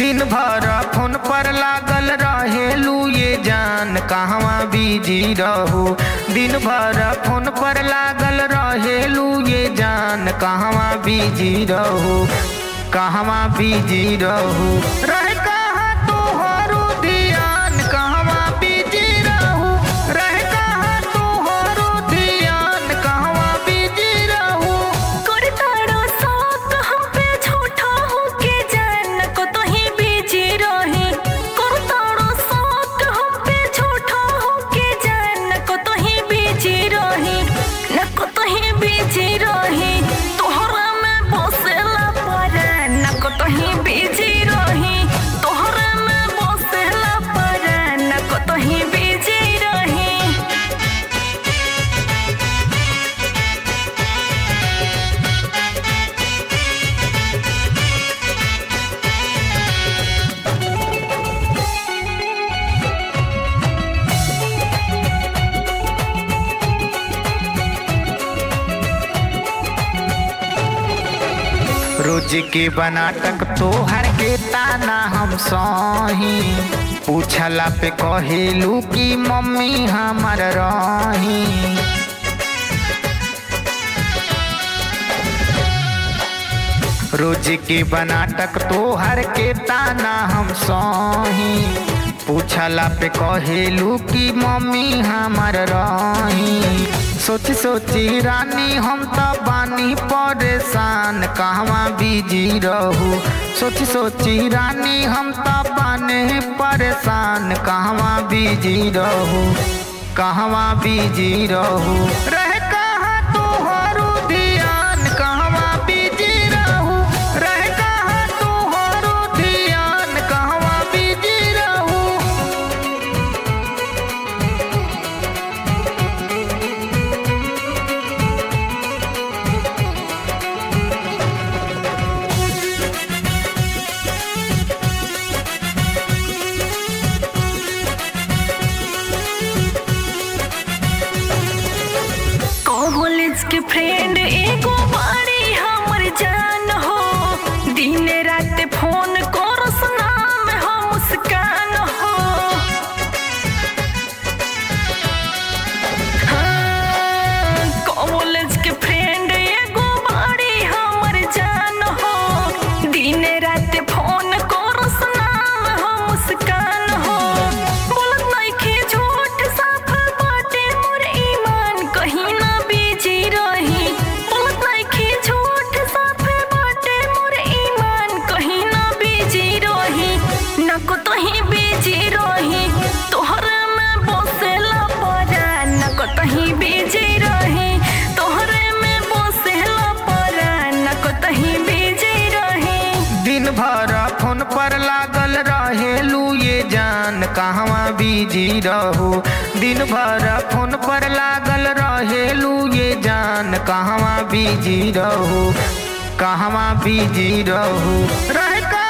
दिन भर फोन पर लागल रहेलू ये जान कहवा बिजी रहू दिन भर फोन पर लागल रहेलू ये जान कहवा बिजी रहू कहवा बिजी रहू रह कहाँ तोहरो ध्यान कहवा बिजी रहू रह कहाँ तोहरो ध्यान कहवा बिजी रहू करताड़ो शौक हम पे झूठा होके जान को तो ही बीजी रही करताड़ो शौक हम पे झूठा होके जान को तो ही बीजी रही न को तो ही बीजी रही तोहरा में बसेला पर न को तो ही बीजी रही तोहरा में बसेला पर न को तो ही बीजी रही रोज के बनाटक तोहर के ताना हम सही पूछला पे कहेलू कि मम्मी हमर रही रोज के बनाटक तोहर के ताना हम सही पूछला पे कहेलू कि मम्मी हमर रही सोची सोची रानी हम तो बानी परेशान कहवा बिजी रहू सोची सोची रानी हम तो बाने परेशान कहवा बिजी रहू कहवा बिजी रहू रह कहाँ तोहरो ध्यान कहवा बिजी रहू रह कहाँ तोहरो ध्यान कहवा बिजी रहू कॉलेज के फ्रेंड एगो बारी हमर जान हो दिन रात फोन करस नाम हो मुस्कान हो हाँ, कॉलेज के फ्रेंड एगो बारी हमर जान हो दिन रात फोन करस नाम हो मुस्कान हो बोलत नइखे झूठ साफ बाटे मोर ईमान कहीं ना बीजी रही बोलत नइखे झूठ साफ बाटे मोर ईमान कहीं ना बीजी रही ना को तो ही बीजी रही तोहरे में बसेला परा ना को तो ही बीजी रही तोहरे में बसेला परा ना को तो ही बीजी रही दिन भर फोन पर लागल रहेलू ये जान कहवा बिजी रहू दिन भर फोन पर लागल रहेलू ये जान कहवा बिजी रहू कहवा बिजी रहू रह